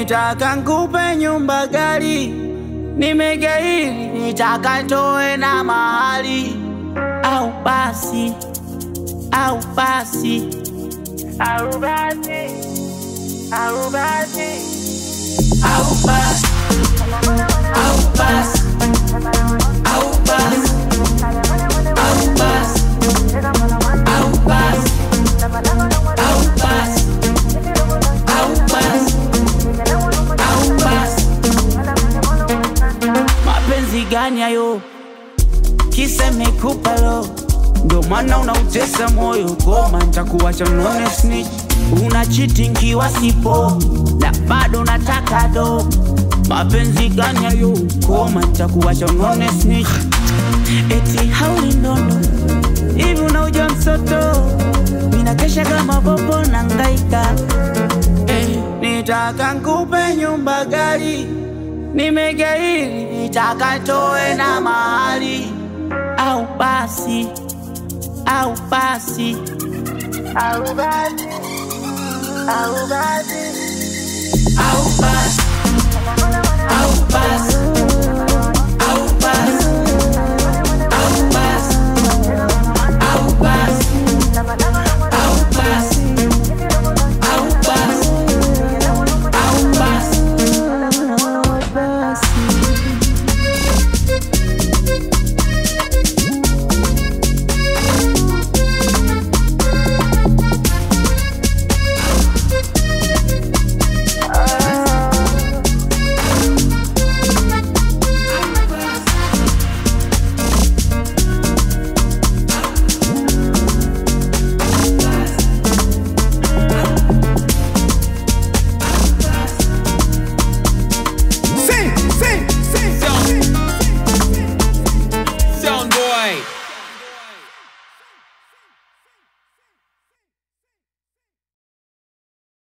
nitaka nkupe nyumba gari, nimegairi, nitaka toe na mahali, au basi, au basi, au basi, au basi, au basi, au basi, au basi, au basi, au basi, au basi, au basi, au basi. Mapenzi gani hayo? Kisa imekupa lo, ndo maana unautesa moyo. Goma nitakuacha none snitch, una cheating kiwa sipo na bado nataka do. Mapenzi gani hayo? Goma nitakuacha none snitch, eti hauli ndondo hivi unauja msoto, ninakesha kama bobo na ngaika eh, nitaka nkupe nyumba gari nimegairi, nitaka toe na mahali, au basi, au basi, au basi, au basi,